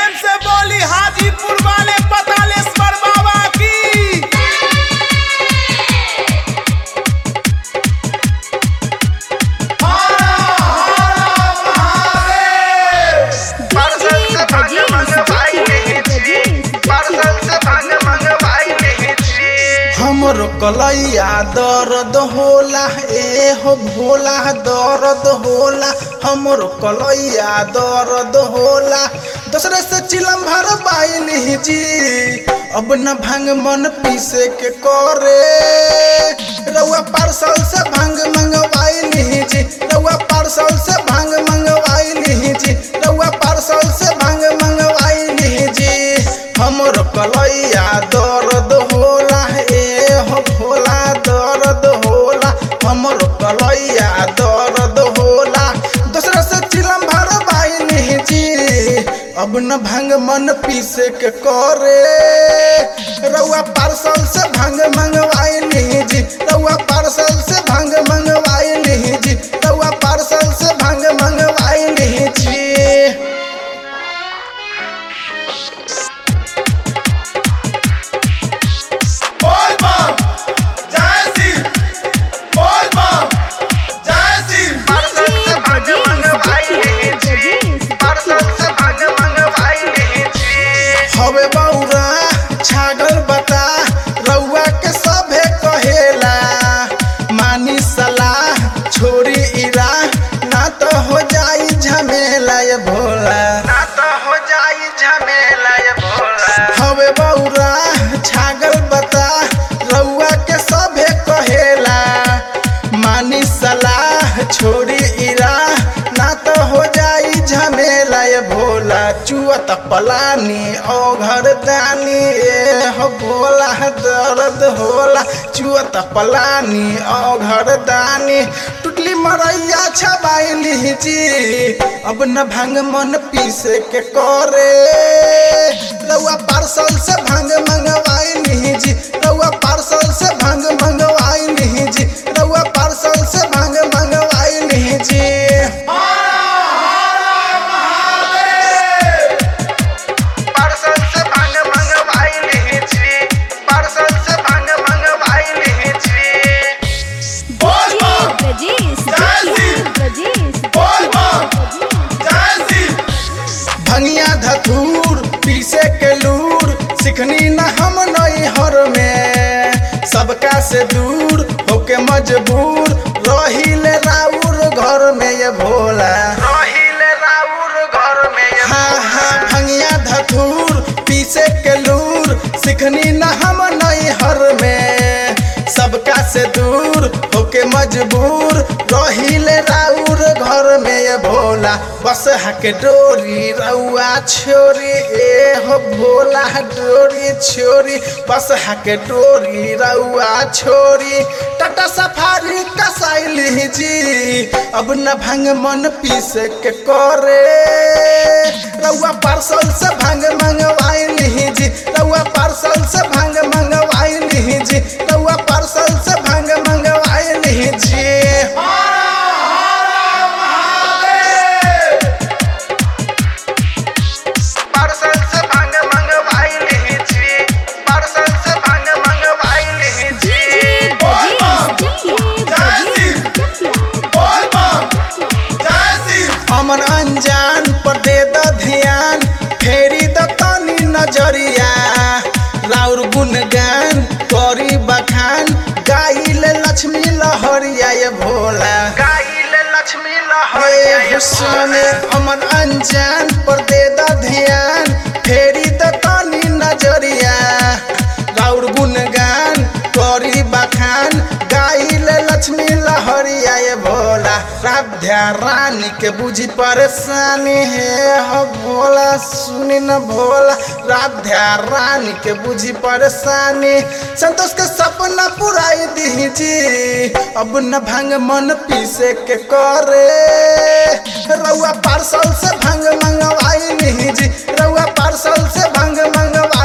प्रेम से बोली हाजीपुर वाले पतालेश्वर बाबा की पार्सल से भांग मंगवाई नहीं छी पार्सल से भांग मंगवाई नहीं छी हमरो कलैया दर्द होला ए हो भोला दर्द होला हमरो कलैया दर्द होला दूसरे से चिलम भर बाइली जी अब न भांग मन पीसे के करे रउआ पार्सल से भांग मंगवाइली जी रउआ पार्सल से भांग मंगवाइली जी रउआ पार्सल से भांग मंगवाइली जी हमरो कलैया दर्द होला ए हो भोला दर्द होला हमरो कलैया दर्द होला दूसरा से चिलम भर बाइली जी अब न भांग मन पीसे के करे रउआ पार्सल से भांग मंगवाइली जी रउआ पार्सल से भांग मंगवाइली जी रउआ पार्सल से भांग मंगवाइली जी बोल बम जय सिंह बोल बम जय सिंह पार्सल से भांग मंगवाई नहीं छी पार्सल से भांग मंगवाई नहीं छी हवे बौरा छागल बता रउआ के सभे कहेला मानी सलाह छोरी इरा ना तो हो जाई झमेला ये भोला ना तो हो जाई झमेला ये भोला हवे बौरा छागल बता रउआ के सभे कहेला मानी सलाह छोरी इरा ना तो हो जाई झमेला ये भोला चुअत पलानी ओ घर दानी ए हो भोला दर्द होला चुअत पलानी ओ घर दानी टुटली मरैया छबाइली जी अब न भांग मन पीसे के करे रउआ पार्सल से भांग मंगवाइली जी रउआ पार्सल से भांग मंगवाइली जी रउआ पार्सल से भांग मंगवाइली जी पार्सल से भांग मंगवाई नहीं छी पार्सल से भांग मंगवाई नहीं छी बोल बम ब्रजेश जय सिंह ब्रजेश बोल बम जय सिंह भंगिया धतूर पीसे के लूर सिखनी न हम नई हर में सबका से दूर होके मजबूर रहिले राउर घर में ये भोला रहिल राउर घर में ये हाँ हाँ भंगिया धतूर पीसे के लूर सिखनी न हम नई हर में सबका से दूर होके मजबूर रहिले राउर घर में ये भोला बस हके डोरी रउआ छोरी ए हो भोला डोरी छोरी बस हके डोरी रउआ छोरी टाटा सफारी कसैली जी अब न भांग मन पीस के करे रउआ पार्सल से भांग मंगवाइली जी रउआ पार्सल से भांग मंगवाइली जी रउआ पार्सल से भांग मंगवाइली जी पार्सल से भांग मंगवाई नहीं छी पार्सल से भांग मंगवाई नहीं छी ब्रजेश बोल बम जय सिंह अमन अनजान पर दे द ध्यान फेरी द तनी नजरिया राउर गुणगान करी बखान गाइल लक्ष्मी लहरिया ये भोला गाइल लक्ष्मी हे लहरिया ये हुस्न अमन अनजान पर दे द ध्यान फेरी द तनी नजरिया राउर गुणगान करी बखान गाइल लक्ष्मी लहरिया ये भोला राध्या रानी के बुझी परेशानी है हो भोला सुनी न भोला राध्या रानी के बुझी परेशानी संतोष के सपना पुराई दीजी अब न भांग मन पीसे के करे रउआ पार्सल से भांग मंगवाई जी रउआ पार्सल से भांग मंगवाई